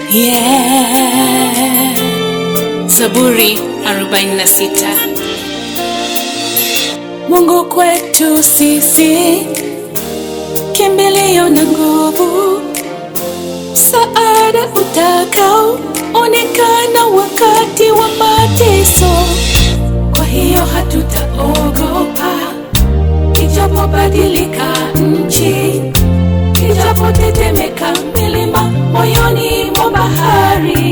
Yeah. Zaburi 46. Mungu kwetu sisi kimbilio na nguvu, msaada utakao onekana wakati wa mateso. Kwa hiyo hatutaogopa, ijapobadilika nchi, ijapotetemeka milima moyoni mwa bahari,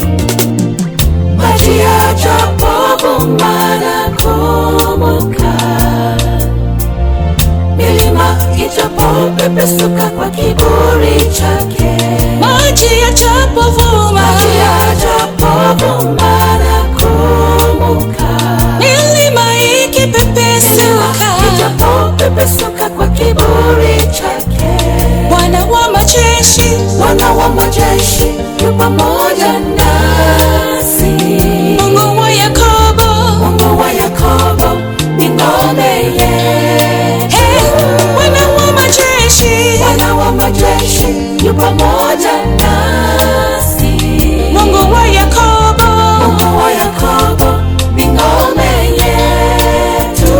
maji yajapobuma na kumuka, milima ijapopepesuka kwa kiburi chake, maji yajapovuma, maji yajapovuma na kumuka, milima ikipepesuka, ijapopepesuka kwa kiburi chake, Bwana wa majeshi, Bwana wa majeshi yu pamoja nasi. Mungu wa Yakobo, Mungu wa Yakobo ni ngome yetu. Hey, Bwana wa majeshi, Bwana wa majeshi yu pamoja nasi. Mungu wa Yakobo, Mungu wa Yakobo ni ngome yetu.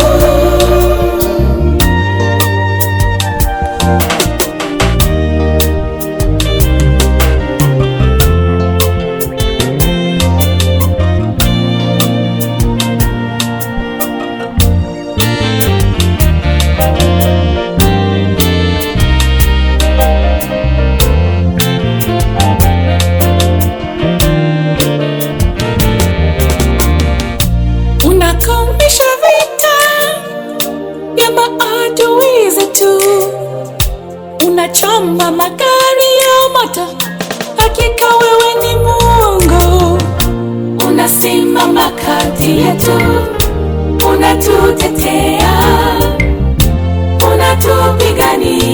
unakomesha vita ya maadui zetu, unachoma magari ya moto. Hakika wewe ni Mungu, unasimama kati yetu, unatutetea, unatupigania